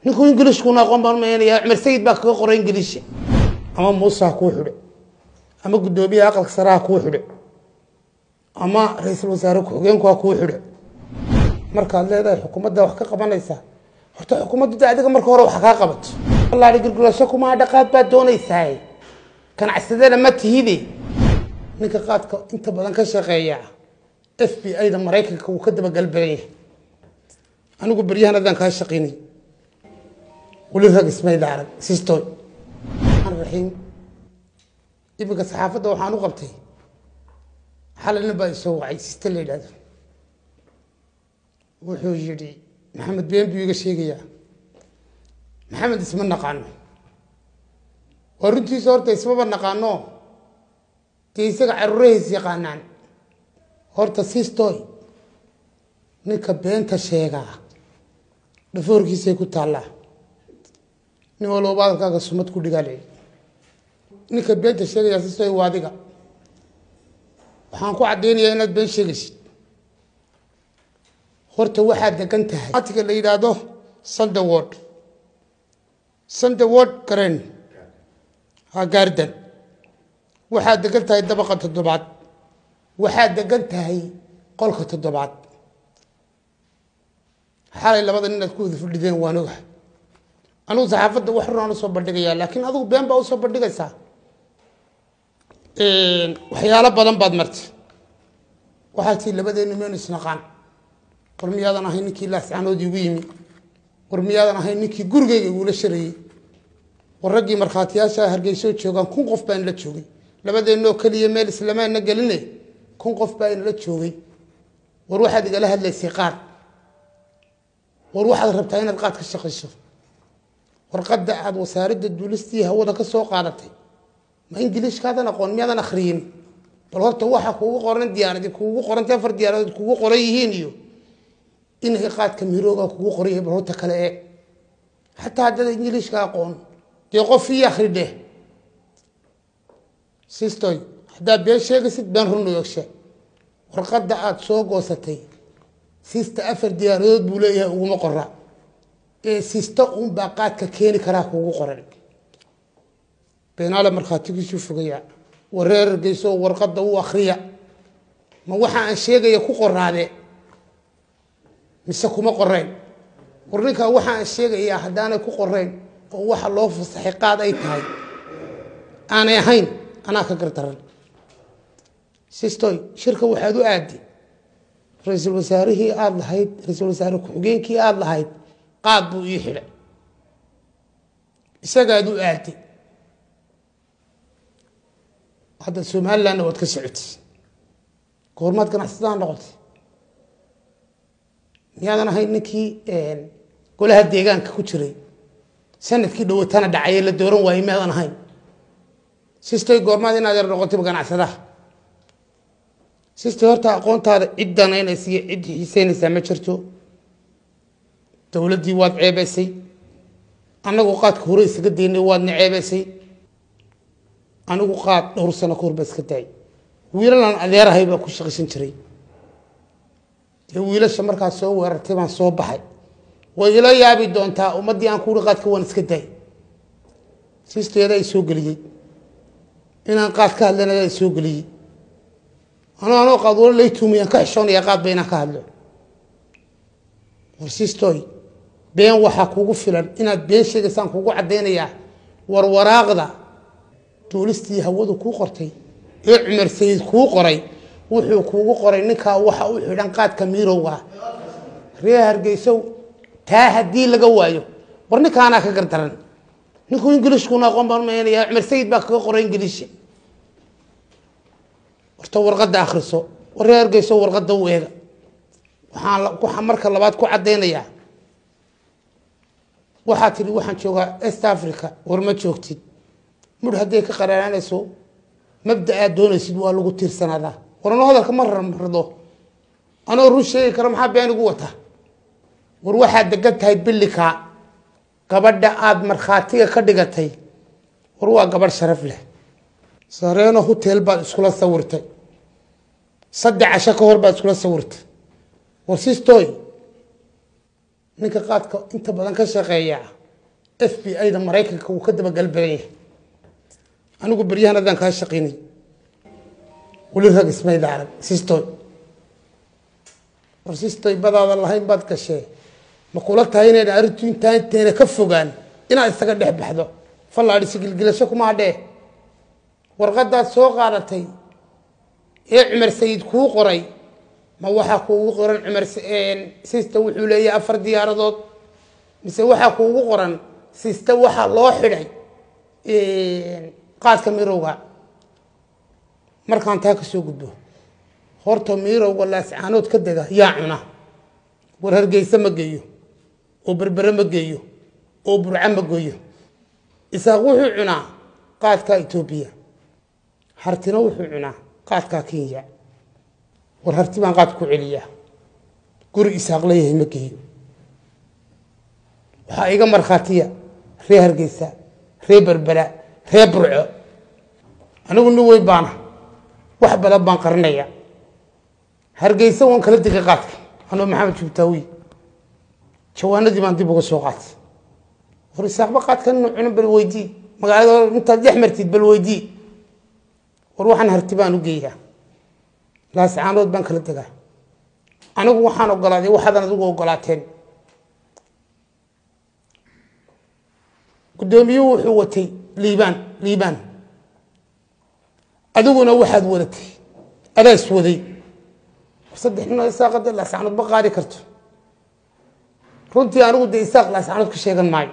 ninkuu ingilishkuna aqoon baan umaynaya cumar sayid baa kaga qoray ingiliisha ama muuse ha kuu xidhe ama guddoomiyaha aqalka sare ha kuu xidhe ama ra-iisul wasaare ku-xigeenku ha kuu xidhe markaad leedahay xukuumadda wax ka qabanaysaa horta xukuumaddu de adiga marka hore wax kaa qabato allahi girgulasho kumaa dhaqaad baad doonaysaa ganacsadana ma tihide ninka qaadka inta badan ka shaqeeya f b i da maraykanka wuu ka dabagalbadan yahay anigu beryahan adaan kaa shaqaynay weli rag ismayda arag sistoy raxiim iminka saxaafadda waxaan u qabtay xalina baa isoo wacay siste la yidhahdo wuxuu yidhi maxamed been buu iga sheegayaa maxamed isma naqaano waa runtiisa horta ismaba naqaano dee isaga caruurahiis yaqaanaan horta sistoy ninka beenta sheegaa dhafoorkiisay ku taallaa nin walba hadalkaaga sumad ku dhigaa leeyi ninka beenta sheegayaa sistoy waa adiga waxaan ku caddaynayaa inaad been sheegaysid horta waxaad degan tahay atiga la yidhaahdo sandeword sandeword garen ha gaardan waxaad degan tahay dabaqa toddobaad waxaad degan tahay qolka toddobaad xalay labada nin aad ku wada fadhideen waan oga anugu saxaafadda wax runaan usoo bandhigayaa laakiin adigu been baa usoo bandhigaysaa waxyaalo badan baad martay waxaad tii labadeenu meynu isnaqaan war miyaadan ahay ninkii laascanood igu yimi war miyaadan ahay ninkii gurigeyga igula sharayey war raggii markhaatiyaasha hargeysoo joogaan kun qof baa inla joogay labadeenoo keliya meel islamaana geline kun qof baa inala joogay war waxaad igala hadlaysay qaad war waxaad rabtaa inaad qaad ka shaqayso warqadda aada wasaaradda duulistii hawada ka soo qaadatay ma ingiliishkaadan aqoon miyaadan akhriyin bal horta waxa kuugu qoran diyaaradi kuugu qoranta afar diyaaradood kuugu qoran yihiin iyo inay qaadka mirooga kugu qoraya bal horta kale eeg xataa haddada ingiliishka aqoon dee qof ii akhri dheh sistoy haddaad been sheegaysid been run eegshe warqadda aada soo goosatay sista afar diyaaradood buu leeyahay uguma qora ee sista uunbaa qaadka keeni karaa kuugu qoran beenaale markhaatigiisuu fogaya wareerargeyso warqadda u akhriya ma waxa aan sheegaya ku qoraade mise kuma qoreyn war ninkaa waxa aan sheegayaa haddaanay ku qoreyn oo waxa loo fasaxay qaad ay tahay aanay ahayn anaa ka gardaran sistoy shirka waxaad u aadi ra-iisul wasaarihii aada lahayd ra-iisul wasaare ku-xigeenkii aada lahayd qaad buu ii xidhay isagaad u aadi hadda somalilandna waad ka socotay goormaad ganacsataan noqotay miyaadan ahayn ninkii golaha deegaanka ku jiray sanadkii dhawatana dhacaye la dooran waayey miyaadan ahayn sistay goormaad inaad yar noqotayba ganacsadaha sistay horta aqoontaada cid danaynaysa iyo cid xiiseynaysaa ma jirto dowladdii waad ceebaysay annagu qaadka hore isaga daynay waadna ceebaysay anigu qaad dhowr sano ka hor baa iska daayay wiilalaan adeerahay baa ku shaqaysan jiray dee wiilasha markaad soo weerartay baan soo baxay way ila yaabi doontaa ummaddii aan kuuri qaadka waan iska daay sisteeda ay soo geliyey inaan qaad ka hadlana ay soo geliyey anoo anoo qaad wala lay tuumayaan ka xishoonaya qaadba inaan ka hadlo war sistoy been waxaa kugu filan inaad been sheegaysaan kugu caddaynayaa warwaraaqda duulistii hawadu kuu qortay ee cumar sayid kuu qoray wuxuu kuugu qoray ninkaa waxa u xidhan qaadka miirowga ree hargeysow taa haddii laga waayo war ninkaanaa ka gardaran ninkuu ingiliishkuna aqoon baan umaynaya cumar sayid baa kaga qoray ingiliisha horta warqadda akhriso war ree hargeysow warqadda u eega waxaan waxaan marka labaad ku caddaynayaa waxaa tidhi waxaan joogaa east africa war ma joogtid mudh hadday ka qaraaraanayso mabda aad doonaysid waa lagu tiirsanaadaa war anoo hadalka ma rardo anoo run sheegi karo maxaa been igu wata war waxaad degan tahay billikaa gabadha aada markhaatiga ka dhigatay war waa gabadh sharaf leh sareeno hotel baad iskula sawirtay saddex casho ka hor baad iskula sawirtay war sistoy ninka qaadka inta badan ka shaqeeya f b i da maraykanka wuu ka dabagal badan yahay anigu beryahan adaan kaa shaqaynay weli rag ismayda arag sistoy war sistoy badaada lahayn baad gashee ma kula tahay inayna arrintu intaa intayna ka fogaan inaad isaga dhex baxdo fallaadhisi gilgilasho kuma hadhee warqadaad soo qaadatay ee cumar sayid kuu qoray ma waxaa kuugu qoran cumar sista wuxuu leeyahay afar diyaaradood mise waxaa kuugu qoran sista waxaa loo xidhay qaadka mirowga markaan taa ka soo gudbo horta mirowga laascaanood ka dega yaa cuna war hargeysa ma geeyo oo berbere ma geeyo oo burco ma geeyo isaaq wuxuu cunaa qaadka etoobiya hartina wuxuu cunaa qaadkaa kenya war harti baan qaad ku celiyaa guri isaaq leeyahay ma geeyo waxaa iga markhaatiya ree hargeysa ree berbera ree burco anigu nin weyn baana wax badan baan qarinaya hargeysa waan kala degay qaadka anoo maxamed jubtaawi jawaanadii baan dib uga soo qaatay war isaaqba qaadka inu cunin bal weydii magaalada intaad dhex martid bal weydii war waxaan harti baan u geeyaa laascaanood baan kala degaa anigu waxaan ogolaaday waxaadan adigu ogolaateen guddoomiyuhu wuxuu watay liibaan liibaan adiguna waxaad wadatay adaas waday saddex nin oo isaaqada laascaanood ma qaadi karto runtii anigu dee isaaq laascaanood ka sheegan maayo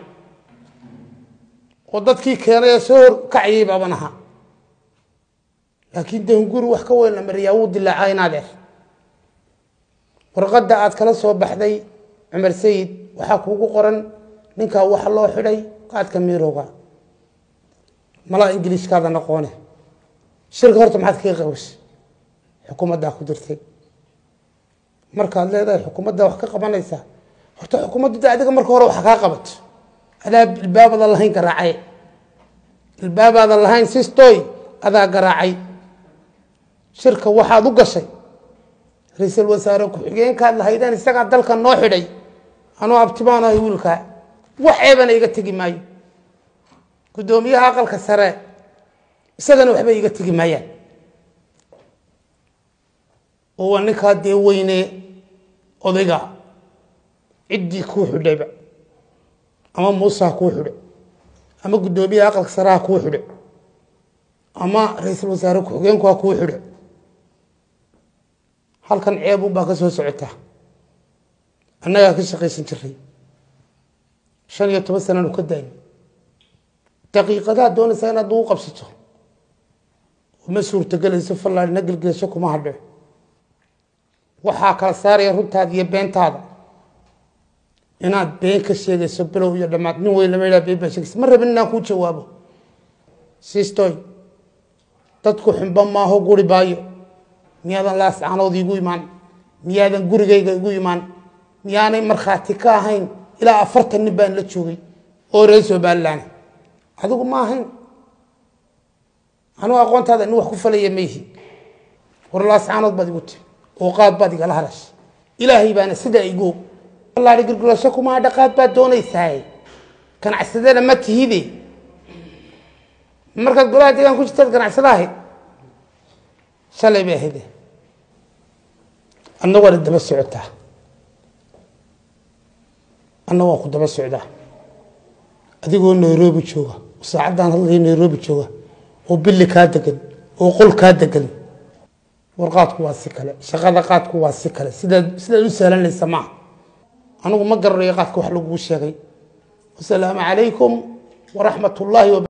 oo dadkii keenay ee soo hor kacayay baaban ahaa laakiin dehunguri wax ka weyn la mariyaa wuu dilaacaa inaadeer warqadda aad kala soo baxday cumar sayid waxaa kuugu qoran ninkaa waxa loo xidhay qaadka miirowga malaa ingiliishkaada noqoone shirka horta maxaad kaga qabashay xukuumaddaa ku dirtay markaad leedahay xukuumaddaa wax ka qabanaysaa horta xukuumaddu de adiga marka hore wax kaa qabato adaa ilbaabada lahayn garaacay ilbaabaadan lahayn sistoy adaa garaacay shirka waxaad u gashay ra-iisul wasaare ku-xigeenkaad lahaydeen isagaa dalka noo xidhay anuu abtibaan ahay wiilkaa wax eebana iga tegi maayo guddoomiyaha aqalka sare isagana waxba iga tegi maayaan oo waa ninkaa dee weyne odayga ciddii kuu xidhayba ama muuse ha kuu xidho ama guddoomiyaha aqalka sare ha kuu xidho ama ra-iisul wasaare ku-xigeenku ha kuu xidho halkan ceebun baa ka soo socotaa annagaa ka shaqaysan jiray shan iyo toban sananu ka daayo daqiiqadaha doonaysaa inaad ugu qabsato ma suurtagelayso fallaadhina gelgelasho kuma hadho waxaa kala saaraya runtaada iyo beentaada inaad been ka sheegayso bilow iyo dhammaad nin weyn lama yidhaha been baa sheegaysa ma rabin inaan kuu jawaabo sistoy dadku xunba maaho guri baayo miyaadan laascaanood igu imaan miyaadan gurigayga igu imaan miyaanay markhaati ka ahayn ilaa afartan nin baan la joogay oo reer somalilan adigu ma ahayn anugu aqoontaada nin wax ku falaya ma yihi war laascaanood baad igu timi oo qaad baad igala hadashay ilaahay baana sidaa igu og allahi girgulasho kuma hadha qaad baad doonaysaa ganacsadana ma tihide markaad golaha deegaan ku jirtaad ganacsada ahayd shalay bay ahayde adna waana daba socotaa adna waan ku daba socdaa adigoo nairobi jooga oo saacaddaan hadlaya nairobi jooga oo billi kaa degan oo qol kaa degan war qaadku waa si kale shaqada qaadku waa si kale sidaad sidaad u sahlanaysa maaha anigu ma garanayo qaadka wax laguu sheegay wasalaamu calaykum waraxmat ullaahi